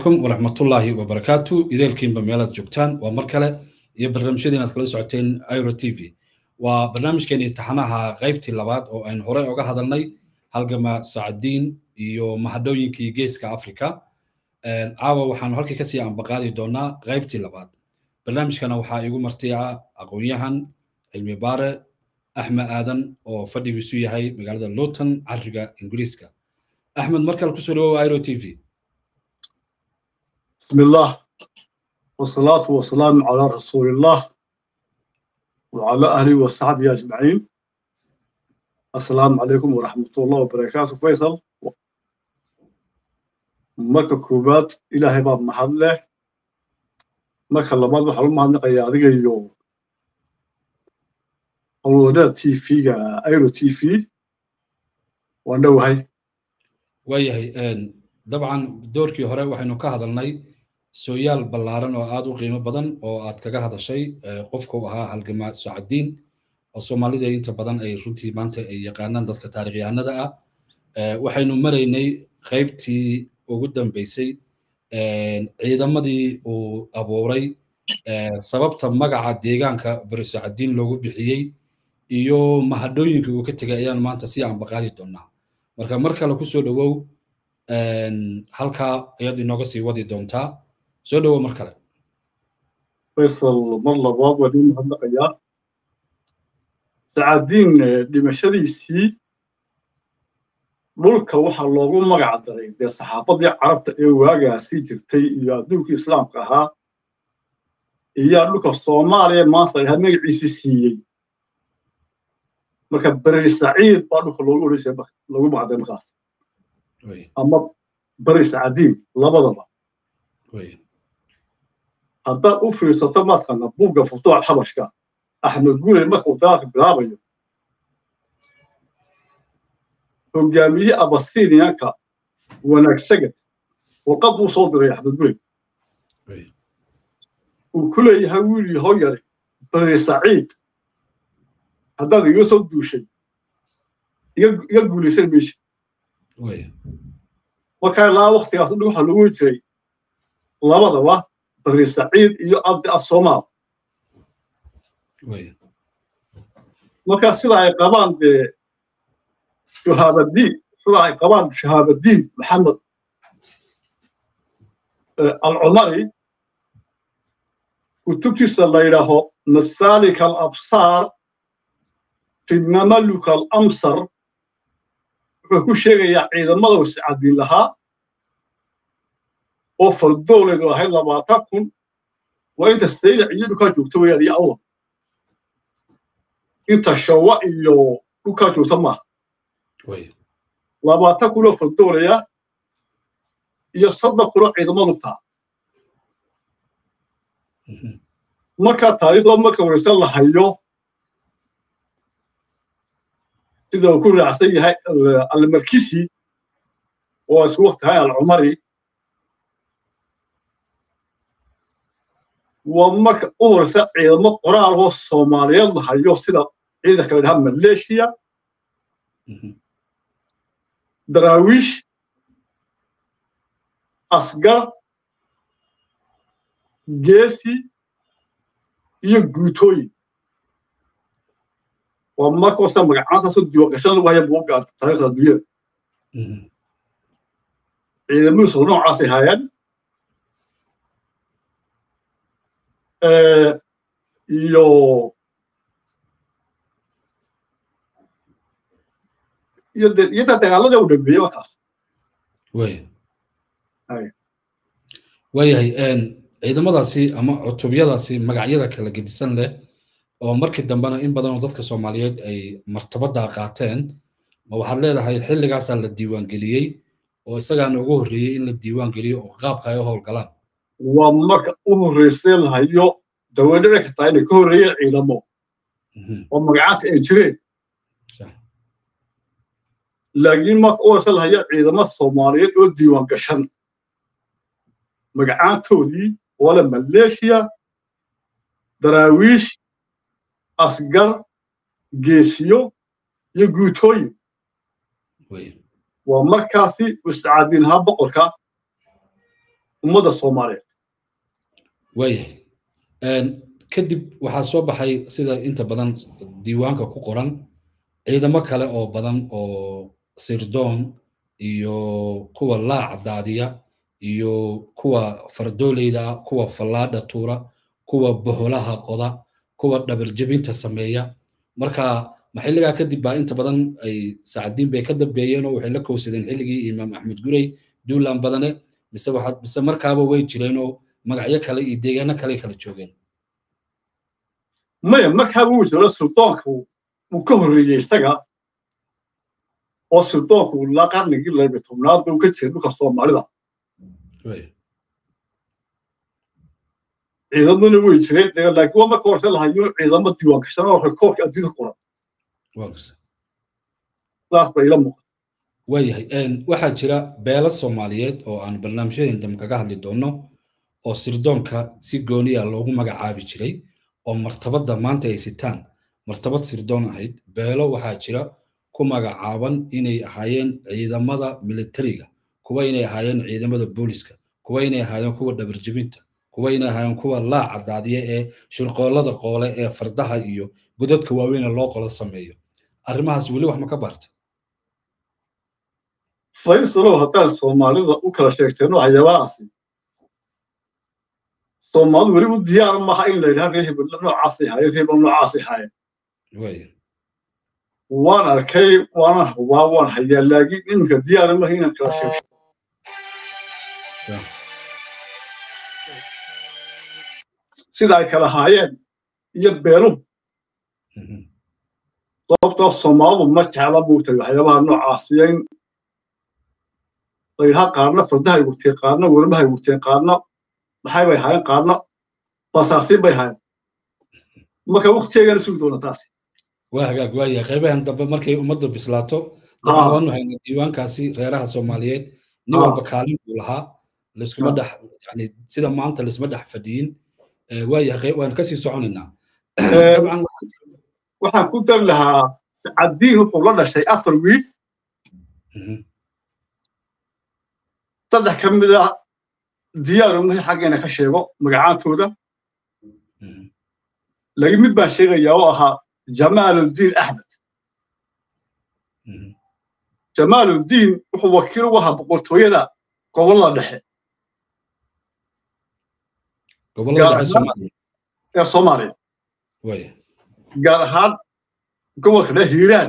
calaykum waraxmatullaahi wabarakaatu ideelkiinba meelaad joogtaan waa mar kale iyo barnaamijyadii inaad kala socoteen iro t v waa barnaamijkeenii taxanaha qaybtii labaad oo aynu horey oga hadalnay halgama sacadiin iyo mahadhooyinkii geeska africa caawa waxaanu halkii kasii ambaqaadi doonaa qaybtii labaad barnaamijkana waxaa igu martiya aqoon-yahan cilmi baare axmed aadan oo fadhigiisu yahay magaalada luton cariga ingiriiska axmed mar kale kusoo dhawowa iro t v بسم الله والصلاة والسلام على رسول الله وعلى أهله وصحبه أجمعين السلام عليكم ورحمة الله وبركاته فيصل marka koowaad ilaahay baa mahad leh marka labaad waxaa lu mahadnaqayaa adiga iyo howlwadaad t v-ga airo t v waan dhowahay waayahay dabcan doorkii hore waxaynu ka hadalnay sooyaal ballaaran oo aad u qiimo badan oo aad kaga hadashay qofku ahaa halgama socadiin oo soomaalida inta badan ay runtii maanta ay yaqaanaan dadka taarikhyahanada ah waxaynu maraynay qaybtii ugu dambeysay ciidamadii uu abuuray sababta magaca deegaanka barisocadiin loogu bixiyey iyo mahadhooyinkii uu ka tegay ayaan maanta si aanbaqaadi doonaa marka mar kale kusoo dhowow halkaa ayaad inooga sii wadi doontaa soo dhowow mar kale faysal mar labaad waan ii mahadnaqayaa sacadiin dhimashadiisii dhulka waxaa loogu magac daray dee saxaafadii carabta ee waagaasi jirtay iyo adduunkii islaamka ahaa iyaa dhulka soomaaliya maanta lahaa magaciisii siiyey marka beri saciid baa dhulka loogu odhanjay loogu magacday markaas ama beri sacadiin labadaba haddaad u fiirsato maadkana buugga futuuxa xabashka axmed guley markuu dagaalka bilaabayo hogaamiyihii abasiniyanka wanaagsagad warqad buu soo diray axmed guley uu ku leeyahay wiil yahow yari beri saciid haddaad iga soo duushay iga guulaysan meesha markaa ilaa waktigaas dhi waxaa loogu jiray labadaba beri saciid iyo abdi asoomaal markaa sida ay qabaan dee shahaabadiin sida ay qabaan shahaabadiin maxamed alcumari kutubtiisa la yidhaaho masalik alabsaar fi mamaluk alamsar wuxuu ku sheegayaa ciidamada wasicadiin lahaa oo fardooleedu ahayd labaatan kun waa inta saylac iyo dhulkaa joogta weyaan iyo awal inta shawa iyo dhulkaa joogta maaha labaatan kunoo fardoolaya iyo soddon kunoo ciidamo lugtaa markaa taariikhda marka wareysan la hayo sida uu ku raacsan yahay almarkisi oo isku wakti ahayn alcumari waa marka u horeysa ciidamo qoraal oo soomaaliyeed la hayo sida ciidanka la dhaha maleeshiya daraawiish asgar geesi iyo guutooyin waa markoosta magacaantaasoo diiwaangashan lagu haya buugga taariikhda adduunyada ciidamadiisu noocaasay haayeen iyo iyo de iyada dagaalada u dhameeyey markaas waayahay ciidamadaasi ama cutubyadaasi magacyada kala gedisan leh oo markii dambena in badan oo dadka soomaaliyeed ay martabada qaateen ma waxaad leedahay xilligaasaa la diiwaangeliyey oo isagaana ugu horreeyey in la diiwaangeliyo oo qaabka ay u howlgalaan waa marka u horreysay lahayo dawadhici kartaa inay ka horreeyeen ciidamo oo magacaadka ay jireen laakiin marka u horeysa lahayo ciidamo soomaaliyeed oo diiwaan gashan magacaantoodii oo le maleeshiya daraawiish asgar geesiyo iyo guutooyin waa markaasi mustacadiinhaa boqorka ummadda soomaaliyeed waayahay kadib waxaa soo baxay sida inta badan diiwaanka ku qoran ciidamo kale oo badan oo sirdoon iyo kuwa laac daadiya iyo kuwa fardooleyda kuwa fallaadha tuura kuwa boholaha qoda kuwa dhabarjebinta sameeya marka maxilligaa kadib baa inta badan ay sacadiin bay ka dambeeyeen oo waxay la kowsadeen xilligii imaam axmed gurey duulaan badane mise waxaad mise markaaba way jireen oo magacyo kale iyo deegaano kale kala joogeen maya markaaba wuu jiro suldoonka uu ka horreeyey isaga oo suldoonku ilaa qarnigii laba tobnaad buu ka jiray dhulka soomaalida ciidamaduna way jireen dee laakiin waa marka horse lahayo ciidamo diiwaan gashan oo rekoorka adduunka qoran saas bay ila muuqata waayahay waxaa jira beelo soomaaliyeed oo aan barnaamijyadeen dambe kaga hadli doono oo sirdoonka si gooniya loogu magacaabi jiray oo martabadda maanta ay sitaan martabad sirdoon ahayd beelo waxaa jira ku magacaaban inay ahaayeen ciidamada militariga kuwa inay ahaayeen ciidamada booliska kuwa inay ahaayeen kuwa dhabarjebinta kuwa inay ahaayeen kuwa laaca daadiya ee shirqoollada qoole ee fardaha iyo godadka waaweyne loo qolo sameeyo arrimahaas weli wax ma ka baarta faysalow haddaan soomaalida u kala sheegteen waxyaabahaasi soomaalidu weli u diyaar maaha in la yidhaha reer hebel noocaasay haayeen reer hebel noocaasay haayeen waan arkay waanan hubaa waan hayaa laakiin iminka diyaar maaha inaan kala sheegto sida ay kala haayeen iyo beeluhu sababtoo soomaalidu ma jecla buugtay waxyaabaha noocaasiya in la yidhaha qaarna fardahay wurteen qaarna wermahay wurteen qaarna maxay bay haayeen qaarna basaasiin bay haayeen marka waktigeegana sugi doona taasi waa hagaag waaya qaybahan dambe markay ummaddu bislaato waxaan waanu haynaa diiwaankaasi reeraha soomaaliyeed nin walba kaalin buu lahaa laiskuma dhex yani sida maanta laisma dhex fadhiyin waaya waanu kasii soconaynaa dabcan waxaan ku dari lahaa sacadiin wuxuu la dhashay afar wiil saddex ka mid a diyaar umahi xaggeena ka sheego magacaantooda laakiin mid baan sheegayaa oo ahaa jamaaluddiin axmed jamaaluddiin wuxuu wakiil u ahaa boqortooyada gobollada dhexe ee soomaaliya gaar ahaan gobolka dhexe hiiraan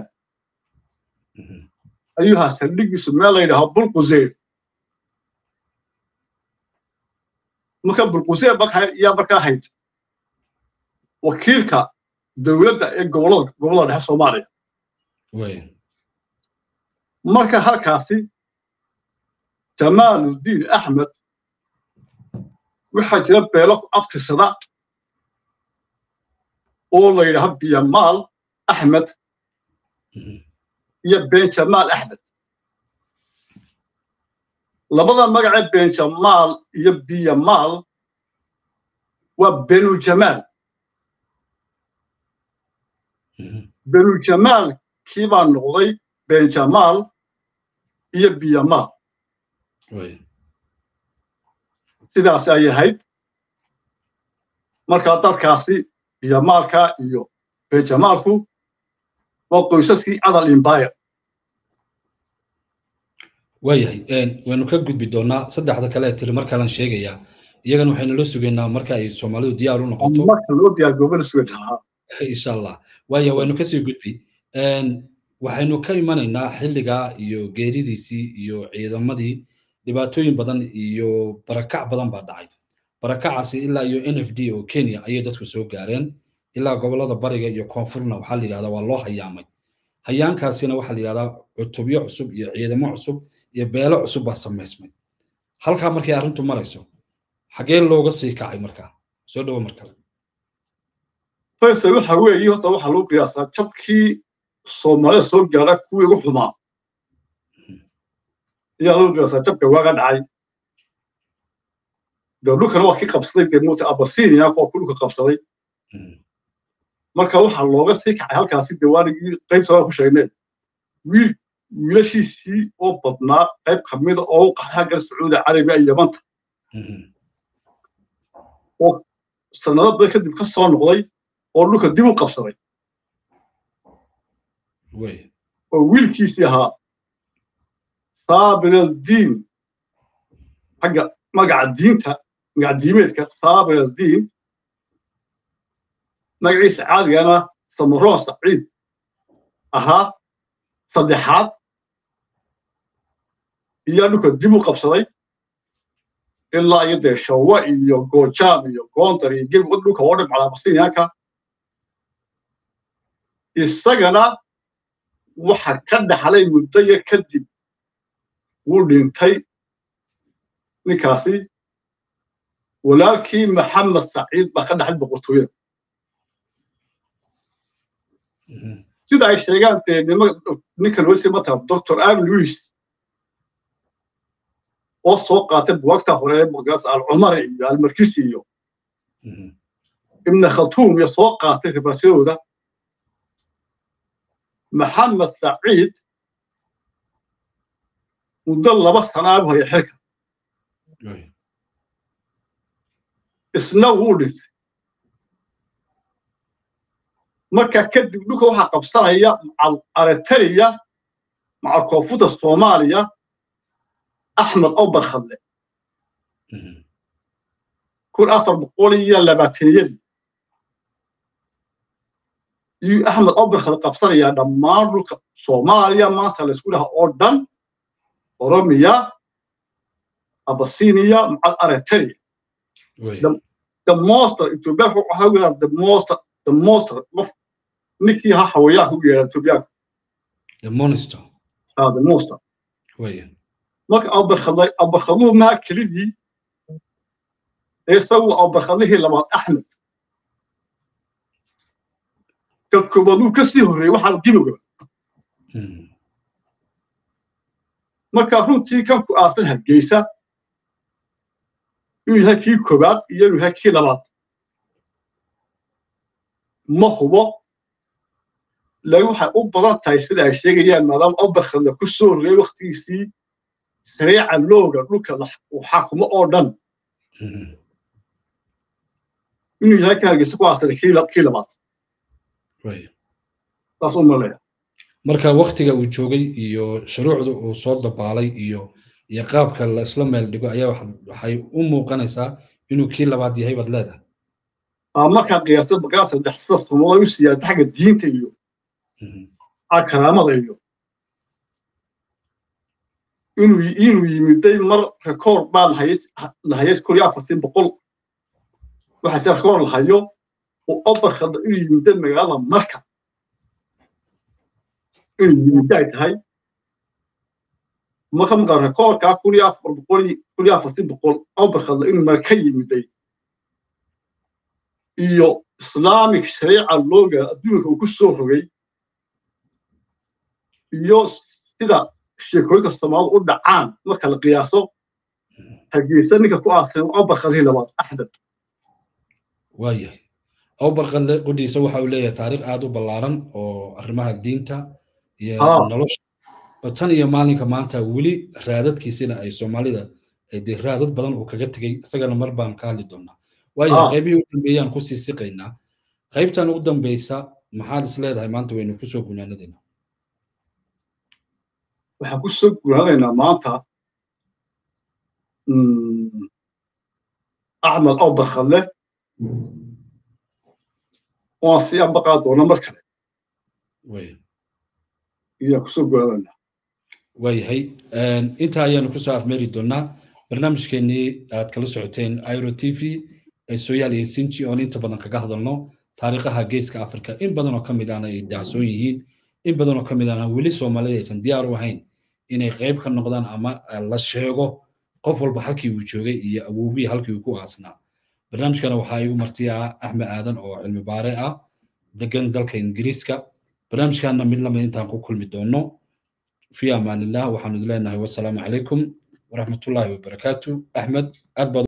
ayuu ahaa saldhigiisu meel la yidhaaho bulquseyr marka bulquseyr yaa markaa hayd wakiilka dowladda ee gobollada gobollada dhexe soomaaliya marka halkaasi jamaaluddiin axmed waxaa jira beelo ku abtirsada oo la yidhaaho biyamaal axmed iyo benjamaal axmed labada magacee benjamaal iyo biyamaal waa benujamaal benujamaal kii baa noqday benjamaal iyo biyamaal sidaas ay ahayd markaa dadkaasi biyamaalka iyo benjamaalku waa qoysaskii adal imbire waayahay waynu ka gudbi doonaa saddexda kale ee tiri mar kalan sheegayaa iyagana waxaynu la sugaynaa marka ay soomaalidu diyaar u noqoto marka loo diyaar goobana sugan lahaa insha allah waaya waynu kasii gudbi waxaynu ka imanaynaa xilligaa iyo geeridiisii iyo ciidamadii dhibaatooyin badan iyo barakac badan baa dhacay barakacaasi ilaa iyo n f d oo kenya ayay dadku soo gaareen ilaa gobollada bariga iyo koonfurna waxaa la yidhahdaa waa loo hayaamay hayaankaasina waxaa la yidhahdaa cutubyo cusub iyo ciidamo cusub iyo beelo cusub baa samaysmay halkaa markay arrintu marayso xagee looga sii kacay markaa soo dhowo mar kale faysal waxa weeye horta waxaa lagu qiyaasaa jabkii soomaalida soo gaara kuwii ugu xumaa ayaa lagu qiyaasaa jabka waaga dhacay dee dhulkana waa kii qabsaday dee muta abasinia kuwa ku dhulka qabsaday marka waxaa looga sii kacay halkaasi dewaanigii qaybta hore ku sheegneen wiil wiilashiisii oo badnaa qayb ka mida oo u qaxay xaggan sacuudi carabiya iyo yamanta oo sanado badan kadib ka soo noqday oo dhulka dib u qabsaday oo wiilkiisii ahaa saabir aldiin xagga magaca diinta magaca diimeedka saabir aldiin magaciisa caadigana samaroon saciid ahaa saddexaad iyaa dhulka dib u qabsaday ilaa iyo dee shawa iyo goojaam iyo goondar iyo geb dhulka oo dhan calaabasiinyaanka isagana waxa ka dhaxlay muddo yar kadib wuu dhintay ninkaasi walaalkii maxamed saciid baa ka dhaxlay boqortooyada sida ay sheegaan dee ninka loo jeeda mataa doctor am louis oo soo qaatay buwagta hore ee magaas alcumar iyo almarkisi iyo ibna khatuum iyo soo qaatay rifasyadooda maxamed saciid muddo laba sanaa bu haya xilka isna wuu dhintay marka kadib dhulka waxaa qabsanaya macal aretariya macal koonfurta soomaaliya axmed obarkhadle kun afar boqol iyo labaataniyadii iyuu axmed obarkhadle qabsanayaa dhammaan dhulka soomaaliya maanta laysku dhaha oo dhan oromiya abasiniya macal aretariya the monster ethiopia waxaa u yidhaha the monster the monster qof ninkii ha hawayaanka u yeedha ethiopia the monster ah the monster waya marka abarkhadlay abarkhadluhu maha kelidii isagu abarkhadlihii labaad axmed ka koobaduu ka sii horreeyey waxaa dibowga marka runtii kan ku aasan hargeysa inuu yahay kii koobaad iyo inuu yahay kii labaad ma hubo laakiin waxay u badan tahay sida ay sheegayaan maadaama obarkhadle ku soo horreeyey waktigiisii sariica looga dhulka uu xakumo oo dhan inuu yahay ka hargeysa ku aasanay kii labaad saas u maleeya marka waktiga uu joogay iyo shuruucda uu soo dabaalay iyo iyo qaabka la isla meel dhigo ayaa waxay u muuqanaysaa inuu kii labaad yahay baad leedahay markaa qiyaasta bagaa saddex safkumood u siyaasa xagga diinta iyo karaamada iyo inuu inuu yimiday mar rekoord baa lahayay kun iyo afartii boqol waxaa jira rekoord lahayo oo obarkada inuu yimiday magaalada marka inuu yimida ay tahay marka markaa rekoordkaa kun iyo afar boqol kun iyo afartii boqol obarkada inuu marka yimiday iyo islaamic shariica looga adduunka uu ku soo rogay iyo sida sheekooyinka soomaalidu u dhacaan marka la qiyaaso hargeysa ninka ku aasan obarkadihii labaad axmed waayahay obarkadle qudhiisa waxa uu leeyahay taariikh aad u ballaaran oo arrimaha diinta iyo nolosha tan iyo maalinka maanta weli raadadkiisina ay soomaalida dee raadad badan uu kaga tegey isagana mar baan ka hadli doonaa waayahay qaybihii u dambeeyaan kusii siqaynaa qaybtan ugu dambeysa maxaad is leedahay maanta waynu kusoo gunaanadayna waxaan ku soo gunaanaynaa maanta axmed obarkhadle waan sii ambaqaa doona mar kale ayaan kusoo gunaanaynaa waayahay intaa ayaanu kusoo afmeeri doonaa barnaamijkeenii aad kala socoteen iro t v ee sooyaal iyo sinji oon inta badan kaga hadalno taariikhaha geeska africa in badan oo ka mid ahna ay dacsoon yihiin in badan oo ka mid ahna weli soomaalida aysan diyaar u ahayn inay qayb ka noqdaan ama la sheego qof walba halkii uu joogay iyo awowgii halkii uu ku aasnaa barnaamijkana waxaa igu marti ah axmed aadan oo cilmi baare ah degan dalka ingiriiska barnaamijkana mid lamid intaan ku kulmi doono fi amaanillah waxaanu idin leenahay wasalaamu calaykum waraxmatullaahi wabarakaatu axmed aad baad